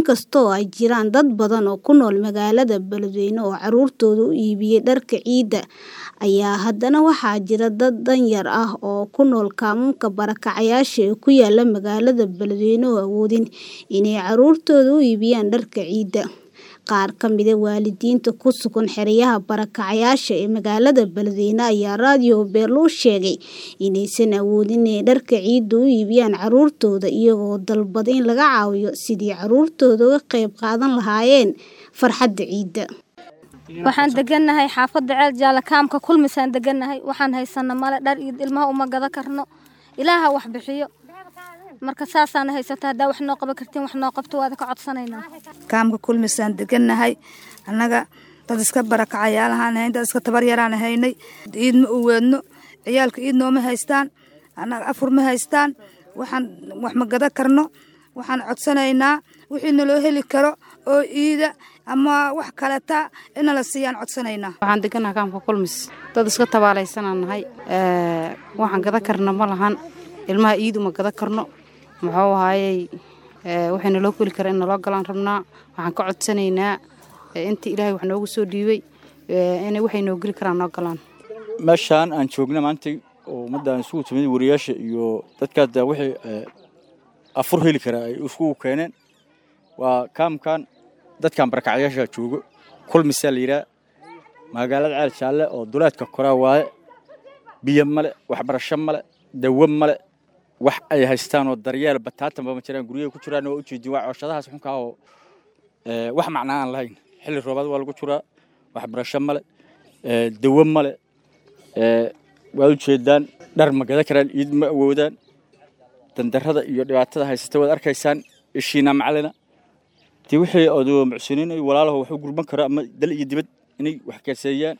Inkastoo ay jiraan dad badan oo ku nool magaalada Beledweyne oo carruurtooda u iibiyay dharka ciida, ayaa haddana waxaa jira dad danyar ah oo ku nool kaamamka barakacayaasha ee ku yaala magaalada Beledweyne oo awoodin inay carruurtooda u iibiyaan dharka ciida. Qaar ka mid ah waalidiinta ku sugan xeryaha barakacayaasha ee magaalada Beledweyne ayaa Radio Beelo u sheegay inaysan awoodin inay dharka ciida u iibiyaan carruurtooda, iyagoo dalbaday in laga caawiyo sidii carruurtooda uga qayb qaadan lahaayeen farxadda ciida. Waxaan deganahay xaafada Ceel Jaale kaamka kulmisaan deganahay waxaan haysana male dhar iyo ilmaha uma gada karno ilaaha wax bixiyo marka saasaan haysata hadaa wax noo qaban kartiin wax noo qabto waad ka codsanaynaa kaamka kulmisaan deganahay annaga dad iska barakacayaalahaan hayn dad iska tabar yaraan haynay ciid ma u weedno ciyaalka ciid nooma haystaan annaga afur ma haystaan waxaan wax ma gada karno waxaan codsanaynaa wixii naloo heli karo oo ciida ama wax kaleta ina la siiyaan codsanaynaa waxaan deganahay kaamka kulmis dad iska tabaalaysanaan nahay waxaan gada karna ma lahan ilmaha ciid uma gada karno muxuu ahaayey waxay naloo keli kara in naloo galaan rabnaa waxaan ka codsanaynaa intii ilaahay wax noogu soo dhiibay inay waxay noo geli karaan noo galaan meeshaan aan joogna maanta oo ummaddan isugu timid wariyaasha iyo dadkaas daa wixii afur heli kara ay iskugu keeneen waa kaamkan dadkan barakacyaasha joogo kulmisaa la yidhaha magaalada ceel jaalle oo duleedka koraa waaye biyo male waxbarasho male dawo male wax ay haystaan oo daryeel bataatanba ma jiraan guryaha ku jiraan waa ujeedin waa cooshadahaas xunkaa oo wax macnaa aan lahayn xilli roobaad waa lagu jiraa waxbarasho male dawo male waad ujeedaan dhar ma gada karaan iid ma awoodaan dandarrada iyo dhibaatada haysata waad arkaysaan ishiina macalina dee wixii odoo mucsiniin ay walaalaho wax u gurban karo ama dal iyo dibad inay wax keeseeyaan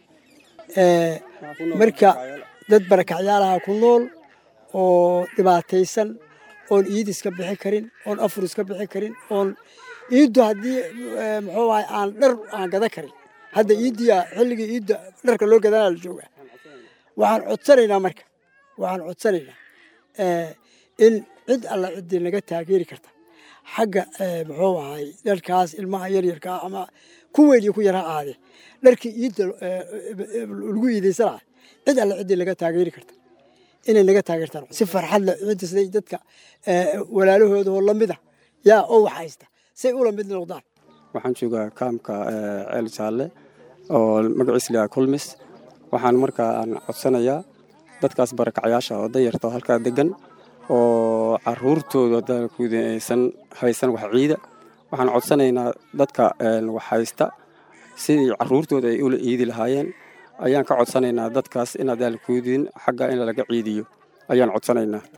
marka dad barakacyaalaha ku nool oo dhibaataysan oon iid iska bixi karin oon afur iska bixi karin oon iiddu haddii muxuu ahay aan dhar aan gada karin hadda iiddiya xilligii iidda dharka loo gadanaa la joogaa waxaan codsanaynaa marka waxaan codsanaynaa in cid alla ciddii naga taageeri karta xagga muxuu ahay dharkaas ilmaha yaryarkaa ama ku weyn iyo ku yara aade dharkii iidda lagu iidaysan lahay cid alla ciddii naga taageeri karta inay naga taageertaan si farxad leh cidda siday dadka walaalahooda oo lamid ah yaa oo wax haysta say ula mid noqdaan waxaan joogaa kaamka ceel jaalle oo magaciisa layaha kulmis waxaan markaa aan codsanayaa dadkaas barakacyaasha oo danyarta halkaa degan oo caruurtooda dalkuuda aysan haysan wax ciida waxaan codsanaynaa dadka wax haysta sidii caruurtooda ay ula ciidi lahaayeen ayaan ka codsanaynaa dadkaas inaad daalkuudin xagga in laga ciidiyo ayaan codsanaynaa